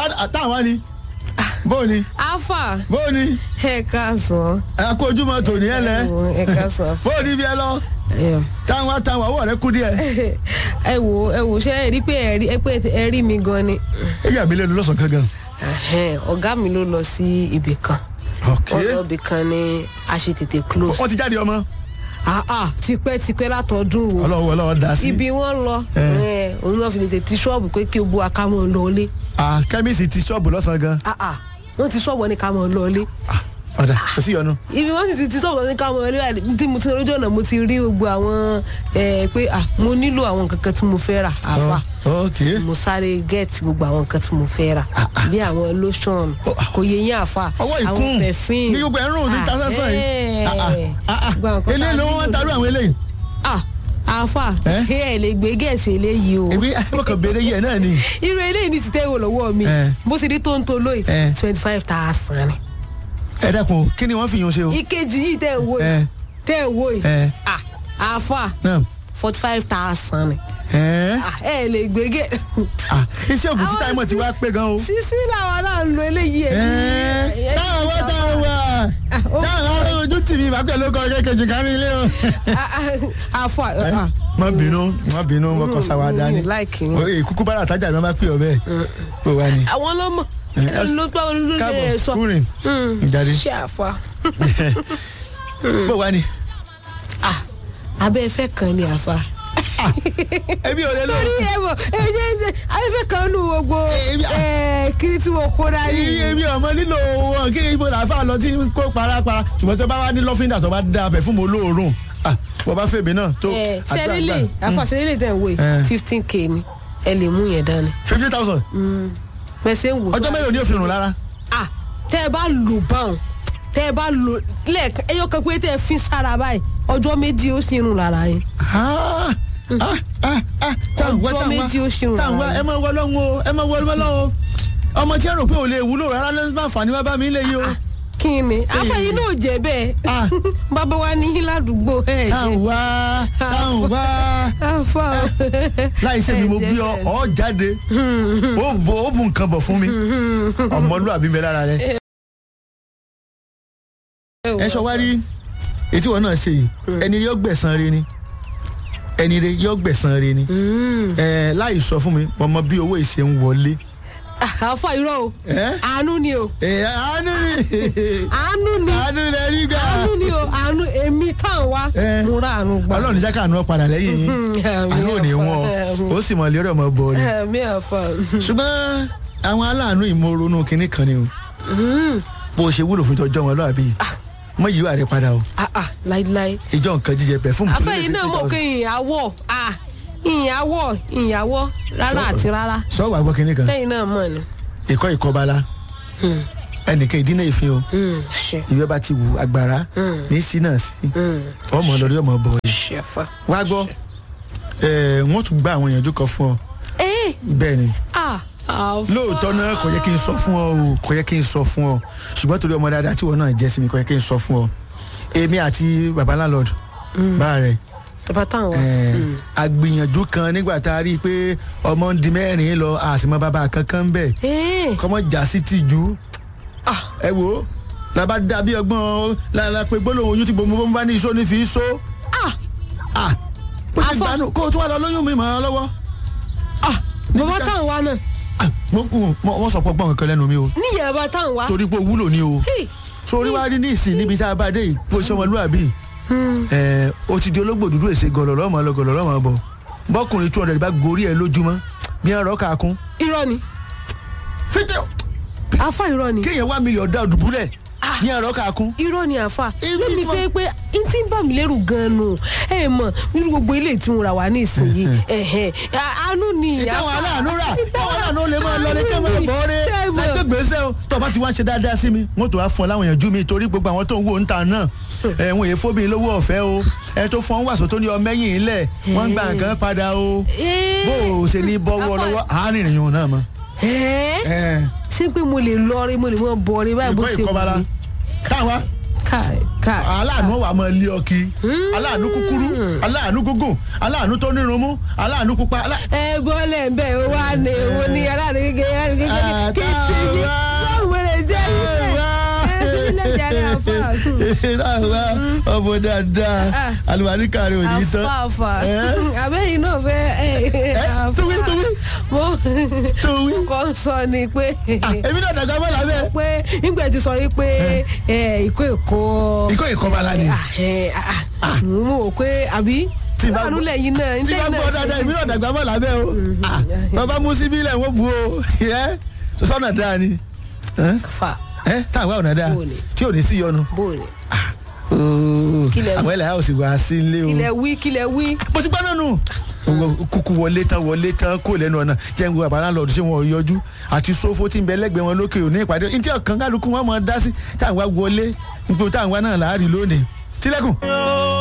Tá- táwọn wá ni bóò ni afa bóò ni ẹ káàsán ẹ kó ojúmọ́ tòní ẹ lẹ ẹ káàsán bóò ni bí ẹ lọ táwọn wá táwọn ọwọ́ rẹ kú díẹ̀. ẹ wò ẹ wò ṣe ẹ rí pé ẹ rí ẹ pé ẹ rí mi gan ni èyí àmì lẹ́nu lọ́sàn-án kankan. Ẹhẹ́n, ọ̀gá mi ló lọ sí ibì kan ok wọ́n lọ ibì kan ní a ṣe tètè close wọ́n ti jáde ọmọ ah ah tipẹ́tipẹ́ látọdún wo ọlọ́wọ́ ọlọ́wọ́ dá sí. ibi wọ́n lọ Eh. ẹ, òun náà fi lè tètè ṣọ́ọ̀bù pé kí o bu akámọ̀ lọ́ọ́lé ah kẹ́míìsì ti ṣọ́ọ̀bù lọ́sàn-án gan. ah ah wọ́n ti ṣọ́ọ̀bù ní kámọ̀ lọ́ọ́lé Ah, ọ̀dà kò sí yọnu. ibi wọ́n sì ti ti ṣọ́ọ̀bù ní kámọ̀ lọ́ọ́lé tí mo ti lójú ọ̀nà mo ti rí gbogbo àwọn ẹ, pé ah mo nílò àwọn kankan tí mo fẹ́ rà àfa ok mo sáré gẹ́ẹ̀tì gbogbo àwọn nǹkan tí mo fẹ́ rà bí àwọn lotion Oh, ah. kò yẹ yín àfa ọwọ́ àwọn ìkún perfume ní gbogbo ẹ̀rùn ní ta sásán yìí. Ah, ah, ah, ah. Gbogbo àwọn nǹkan tá eléyìí a ló wọ́n nílò tarú àwọn eléyìí. ah àfa Eh? ẹ lè gbé gẹ̀ẹ́sì eléyìí o èmi mo kàn béèrè yẹ náà ni. irú eléyìí ní ti tẹ́wọ̀ lọ́wọ́ mi Eh. bó ṣe rí tó ń to lóyè Eh. twenty five thousand ni. ẹ dẹ́kun o, kí ni wọ́n fi yun ṣe o. ìkejì yìí tẹ́ ẹ̀ wò Eh. yìí tẹ́ ẹ̀ wò yìí Eh. ah àfa náà forty five thousand ni ẹ̀ ah ẹ lè gbé gẹ̀ ah iṣẹ́ ògùn títà ìmọ̀ ti wá pé gan o. sísí làwọn náà ń lo eléyìí ẹ̀ Ẹ̀, táwọn wá táwọn wá táwọn wá ojú tì mí ìbápẹ́ ló kọ́ kékejì kárí ilé o. àfa ah má bínú má bínú wọn kọ sáwádà ni Mm, like yín. oye kúkú bára àtàjà ni wọn bá pè ọ bẹ́ẹ̀ kó wá ni. àwọn ọlọmọ ló gbọ́ ló lè káàbọ̀ sọ kúrin ìjáde ṣé àfa bó wá ni. ah abẹ́ ẹ̀fẹ́ kan ni àfa. ẹbí ò lè lọ. lórí ẹ̀wọ̀ ẹ̀jẹ̀ ẹ̀jẹ̀ abẹ́fẹ́ kan nù gbogbo Èmi- ẹ̀, kiri tí mo kó dání. iye mi ọmọ nílò wọn kí ibo làáfà lọ tí ń kó parapara ṣùgbọ́n tó bá wá ní lọ́fíńdà tó bá dá abẹ fún mi olóòórùn ah wọ́n bá fèmí náà tó ẹ̀, sẹ́rílẹ̀ àfa sẹ́rílẹ̀ tẹ̀ ń wò Eh. yìí fifteen k ni ẹ lè mú yẹn dání. fifty thousand mẹsẹ̀ ń wò. ọjọ́ mélòó ni yóò fi rùn lára. ah tẹ́ ẹ bá lò báwọn tẹ́ ẹ bá lò lẹ́ẹ̀kan ẹyọ kan pé tẹ́ ẹ fi sára báyìí ọjọ́ méjì ó sì rùn lára yín. Ah, ah, ah, ah, táwọn wá Ọjọ́ táwọn méjì ó ṣì wá rùn táwọn wá lára. ẹ máa wọ lọ́hùn o ẹ máa wọ lọ́hùn o ọmọ tí ẹ rò pé ò lè wúlò rárá ló ń bá àǹfààní wá bá mi lé yìí o. kí ni afẹ́yìn náà jẹ́ bẹ́ẹ̀ Ah. bàbá wa ní yín ládùúgbò ẹ̀ táwọn wá táwọn wá afa láì ṣe mi mo bí ọ ọ jáde ó bu ó bu nǹkan bọ̀ fún mi ọmọlúwàbí mi lára rẹ. ẹ sọ wá rí etí wọn náà ṣe yìí ẹni rí ọgbẹ̀sán re ni ẹni rí yọgbẹ̀sán re ni ẹ láì sọ fún mi mo mọ bí owó ìṣe ń wọlé. afa irọ́ o ẹ àánú ni o ẹ àánú ni àánú ni àánú rẹ rí ga àánú ni o àánú èmi tán wa Eh. mo ra àánú gbà. ọlọ́run níjà káàánú ọ padà lẹ́yìn yín àánú ò ní wọn ó sì mọ̀ lérò ọmọ bọ̀ ni. ẹ̀mí àfa ṣùgbọ́n àwọn aláàánú ìmọ̀ọ́rọ́nù kínní kan ni o bó o ṣe wúlò fún ìtọ́jọ́ wọn lọ́àbí mọ yìí wà rẹ padà o ah ah láíláí. ìjọ nǹkan jíjẹ pẹ̀fúmù tó lé afẹ́yìn náà mọ̀ pé ìyàwó ah ìyàwó ìyàwó rárá àti rárá sọ wà gbọ́ kínní kan lẹ́yìn náà mọ̀ ni. ìkọ́ ìkọbala ẹnìkan ìdínà ìfin o Mm, ṣe ìwé bá ti wù agbára ní sí náà sí ọmọ lórí ọmọ bọ̀ yìí ṣe fa. wá gbọ́ ẹ̀ wọ́n tún gba àwọn ìyànjú kan fún ọ ẹ bẹ́ẹ̀ ni ah àfa. lóòótọ́ náà kò yẹ kí n sọ fún ọ o kò yẹ kí n sọ fún ọ ṣùgbọ́n torí ọmọ dáadáa tí wọn náà jẹ́ sí mi kò yẹ kí n sọ fún ọ èmi àti baba landlord bá rẹ bàbá táwọn wa. ẹ̀, àgbìyànjú kan nígbà tá a rí i pé ọmọ ń di mẹ́rin lọ àsìmọ́ bàbá kankan bẹ̀ ẹ kọ́mọ jà sí tìjú ah ẹ wo làbá dàbí ọgbọ́n làlà pé gbólóhùn oyún tí gbogbo bá ní iṣó ní fi so ah ah bó ṣe Afọ- gbanú kó o tún wà lọ lóyún mi mọ́ ọ lọ́wọ́ ah bàbá ká- táwọn wa náà Ah, mo- mo- mo- wọ́n sọ pé ọgbọ́n kankan lẹ́nu mi o níyàrá bàbá táwọn wa. torí pé o wúlò ni o. Hey, sórí wá rí ní ìsìn níbi tá a bá dé yìí bó ṣe ọmọlúwàbí ẹ o ti di ológbò dúdú èsè gọlọlọ ọmọ lọ gọlọlọ ọmọ bọ bọkùnrin two hundred bá gorí ẹ lójúmọ́ bí ẹ rọ kàkún. irọ́ ni fídíò àfa irọ́ ni kéèyàn wá mílíọ̀nù dá dùbúlẹ̀ bí ẹ rọ kàkún. irọ́ ni àfa Ibi lẹ́mi tí wọ́n- tẹ́ pé n tí ń bà mí lẹ́rù gan-an nù ẹ mọ̀ nínú gbogbo ilé tí mo rà wá ní ìsinyìí ẹ̀hẹ̀ àánú ni ìtàwọn aláàánú rà ìtàwọn aláàánú lè máa lọ ní kí ẹ máa bọ̀ ọ́ rẹ ẹgbẹ́ gbèsè o tó o bá ti wá ń ṣe dáadáa sí mi wọ́n tó wá fún ọ láwọn èèyàn jú mi torí gbogbo àwọn tó ń wò ń ta náà ẹ̀wọ̀n èyí fóbìnrin lówó ọ̀fẹ́ o ẹ tó fọ́n wàsó tó ní ọmọ ẹ̀yìn ilẹ̀ wọ́n ń gba nǹkan padà o bó o ṣe ní bọ́wọ́ lọ́wọ́ àárín ìrìn náà mọ́. ẹ ṣé pé mo lè lọ rí mo lè mọ bọ rí báyìí bó ìkọ́ ṣe ìkọ́bala káwa káì káì. aláàánú wà máa lé ọkì aláàánú kúkúrú aláàánú gúngùn aláàánú tó nírun mú aláàánú pupa alá- ẹ bọ́lẹ̀ ń bẹ̀ ó wá ní owó ní aláàánú kékeré aláàánú kékeré kí n jàre àfa. láwa ọmọ dáadáa Ah. alùpàdé rẹ ò ní tán. àfààfà Ẹ́? àbẹ́yìn náà fẹ́ Ẹ́, tóbi, tóbi. mo Tóbi. kọ́ sọ ni pé Ah, èmi náà dàgbà mọ́ làbẹ́. pé nígbà tí sọ yìí pé ẹ, ìkó èkó ikọ́ ìkọ́bala ni. Ah, ẹ, ah, ah, mo rò pé àbí Tí bá láàánú gbọ́- lẹ́yìn náà tí bá gbọ́ dáadáa èmi náà dàgbà mọ́ làbẹ́ o. Ah, bàbá mú síbí lẹ̀ wọ́n bu o. Ẹ́, sọ́nà dáa ni. Ẹ́, fà ẹ́, táwa ọ̀nà dáa Bó ni? tí ò ní sí yọnu. bóòlù Ooo, Kí lẹ wí? àwọn ẹlẹ́yà ò sì wá sí ilé o. kílẹ̀ wí kílẹ̀ wí mo ti gbọ́ náà nù. kúkú wọlé tán wọlé tán kó lẹ́nu ọ̀nà jẹ́ ń wo àbá náà lọ́dún ṣé wọn ò yọjú àti sófó tí ń bẹ lẹ́gbẹ̀ẹ́ wọn lókè òní ìpàdé ní tí ọ̀kan kálukú wọn mọ̀ ọ́ dá sí táwọn wá wọlé nígbò táwọn wá náà láàárín lónìí. tilẹ̀kùn.